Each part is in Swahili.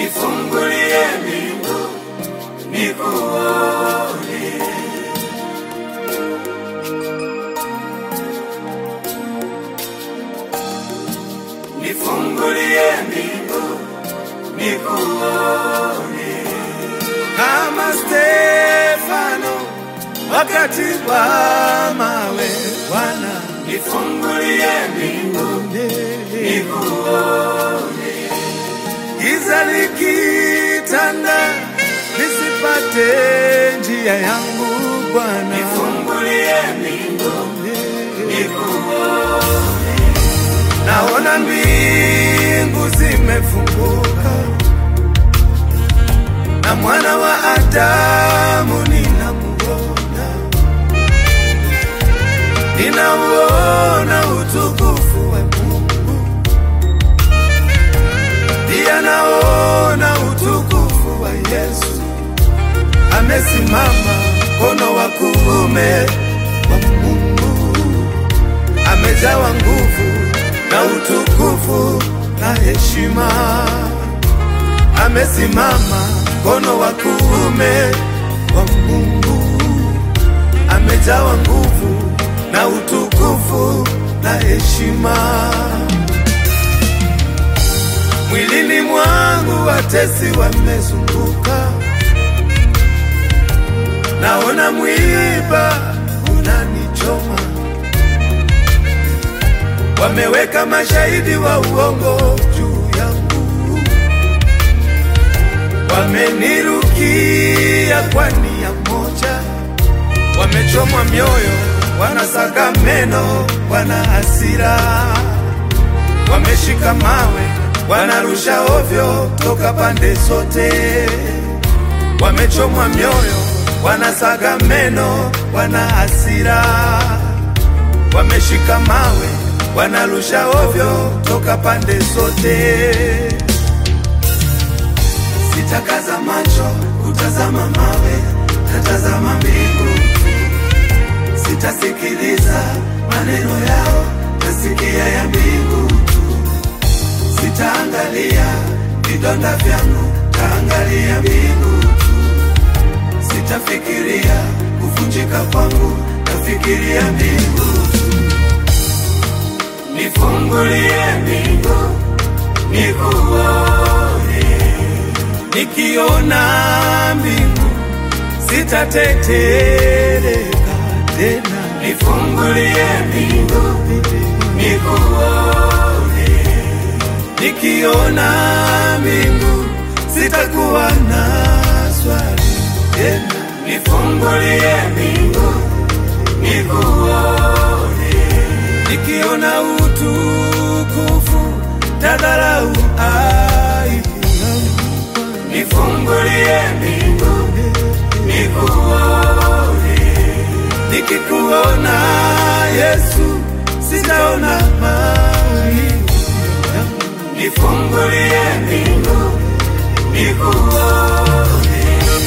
nifungulie mbingu nikuone. Nifungulie mbingu nikuone. kama Stefano wakati wa mawe. Bwana Nifungulie mbingu nikuone. giza likitanda, nisipate njia yangu Bwana. Nifungulie mbingu nikuone. Naona mbingu zimefunguka na mwana wa Adamu ninamuona, ninauona utukufu wa Mungu, pia naona utukufu wa Yesu amesimama mkono wa kuume wa Mungu, amejawa nguvu na utukufu na heshima, amesimama mkono wa kuume wa Mungu, amejawa nguvu na utukufu na heshima. Mwilini mwangu watesi wamezunguka, naona mwiba unanichoma wameweka mashahidi wa uongo juu yangu, wamenirukia kwa nia moja, wamechomwa mioyo, wanasaga meno, wana hasira, wameshika mawe, wanarusha ovyo toka pande zote, wamechomwa mioyo, wanasaga meno, wana hasira wameshika mawe wanarusha ovyo toka pande zote. Sitakaza macho kutazama mawe, tatazama mbingu. Sitasikiliza maneno yao, tasikia ya mbingu tu. Sitaangalia vidonda vyangu, taangalia mbingu tu. Sitafikiria kuvunjika kwangu, tafikiria mbingu tu. Nifungulie mbingu nikuone. Nikiona mbingu sitatetereka tena, Nifungulie mbingu nikuone. nikiona mbingu sitakuwa na swali tena. Nifungulie mbingu nikuone. nikiona utukufu tadharau aibu yangu. Nifungulie mbingu nikuone. nikikuona Yesu sitaona maumivu yangu. Nifungulie mbingu nikuone.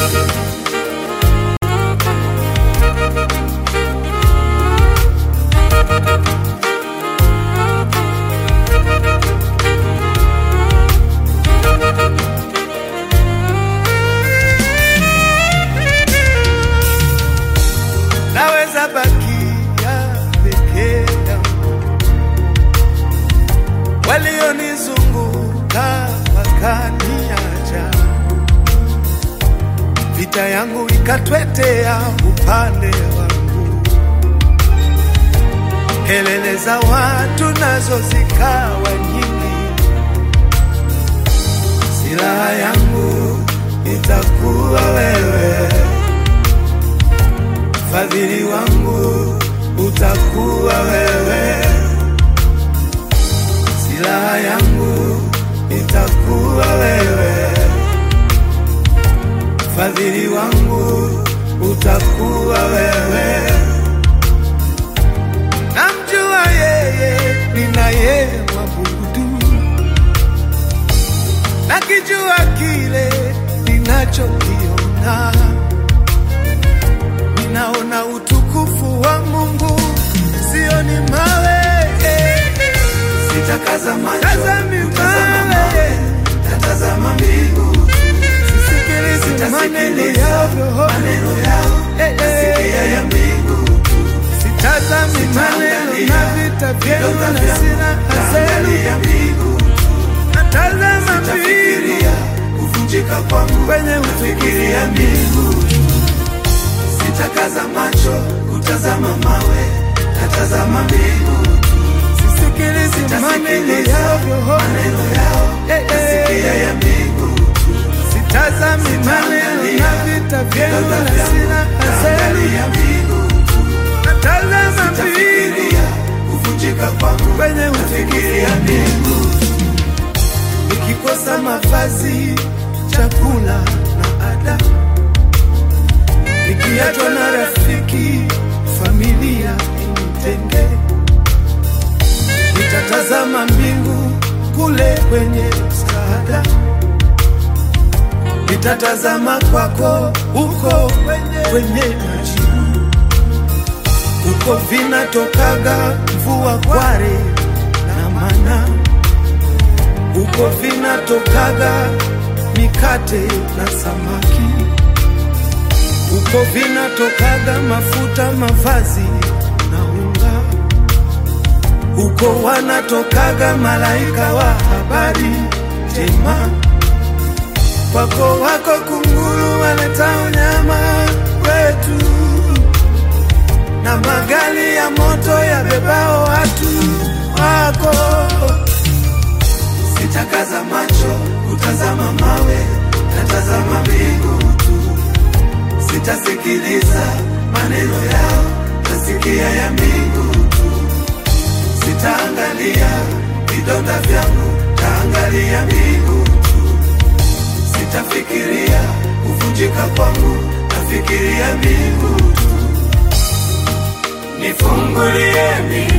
naweza bakia peke yangu, walionizunguka wakaniacha, vita yangu ikatwetea upande wangu, kelele za watu nazo zikawa nyingi, silaha yangu itakuwa wewe fadhili wangu utakuwa wewe, silaha yangu itakuwa wewe, fadhili wangu utakuwa wewe. Namjua yeye ninaye mwabudu, nakijua kile ninachokiona ninaona utukufu wa Mungu, sioni mawe. Sitakaza macho Tazami kutazama mawe. mawe, tatazama mbingu vita vyenu vidonda na vyangu silaha zenu. taangalia mbingu Natazama mbingu tafikiria kuvunjika kwangu kwenye utukufu fikiria mbingu sitakaza macho kutazama mawe natazama mbingu sisikilizi maneno Tasikiliza yao maneno yao Eh, eh. tasikia ya mbingu sitazami maneno na vita vyenu na silaha zenu. taangalia mbingu Natazama mbingu tafikiria kuvunjika kwangu kwenye utukufu fikiria mbingu nikikosa mavazi, chakula na ada, nikiachwa na rafiki, familia initenge, nitatazama mbingu kule kwenye msaada, nitatazama kwako huko kwenye, kwenye majibu, huko vinatokaga mvua kware na mana huko vinatokaga mikate na samaki, huko vinatokaga mafuta, mavazi na unga, huko wanatokaga malaika wa habari njema. Kwako wako kunguru waleta unyama wetu, na magari ya moto yabebao watu wako sitakaza macho kutazama mawe natazama mbingu tu sitasikiliza maneno yao tasikia ya mbingu tu sitaangalia vidonda vyangu taangalia mbingu tu sitafikiria kuvunjika kwangu nafikiria mbingu tu nifungulie mbingu